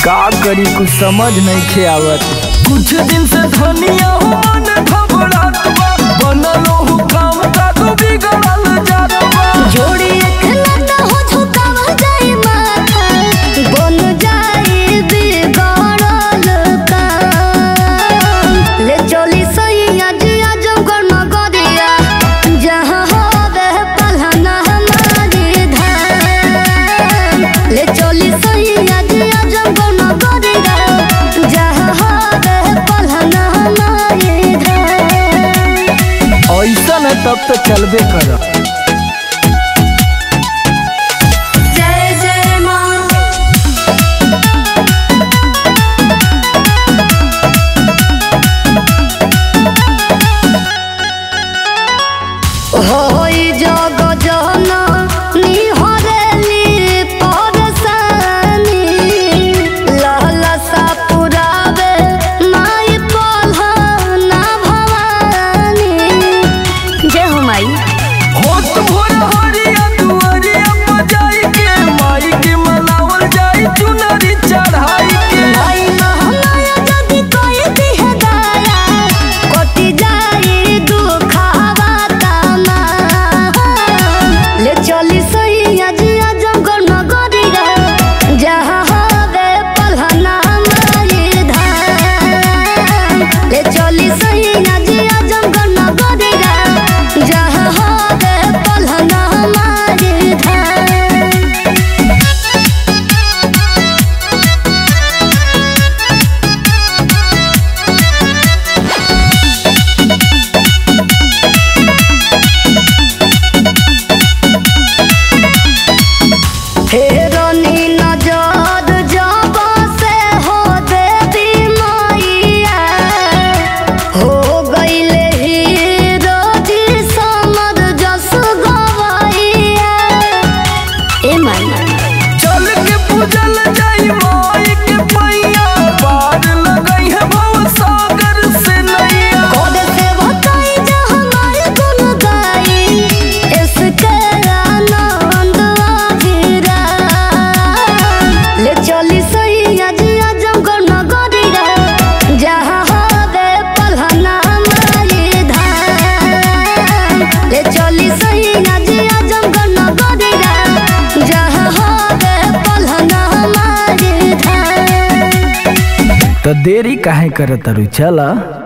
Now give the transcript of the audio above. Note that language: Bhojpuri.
का करी कुछ समझ नहीं खे आवत कुछ दिन से धनिया हो मन घबरात बा बनल हो काम का तो बिगड़ल जात बा जोड़ी अखलता हो झुकावा जाए माथा बन जाए बिगड़ल काम ले चली सही आज आजमगढ़ नगरिया जहाँ होवे पलहना हमारी धाम ले चली सही आज आजमगढ़ नगरिया जहाँ होवे पलहना हमारी धाम ऐसा है तब तो चलबे कर जय जय माँ होई जग जन निहरेली परसानी लहलसा पुरावे माई पलहना भवानी जय हो माई होत भोर हरिया दुआरिया बजाई के माई के मनावल जाई चुनरी चढ़ाई के माई महमाया जदि कोई दिह दाया कोटि जाई दुखावा तामा ले चली सही आज आजमगढ़ नगरिया जहाँ हवे पलहना माई धाम ले चली सही आज आजमगढ़ नगरिया जहाँ हवे पलहना माई धाम हेरोनी नजर जब से हो देवी मैया हो गईले हीरो जी समर जस गवैया ए माई चल के पूजल जाई माई के पैया पार लगई है भव सागर से नैया कोड से बताई जा हमारे गुण गाई इसके आनंद आजीरा ले चली सही आज आजमगढ़ नगरिया जहाँ हवे पलहना माई धाम ले चली सही आज आजमगढ़ नगरिया जहाँ हवे पलहना माई धाम तो देरी काहे करत तारू चला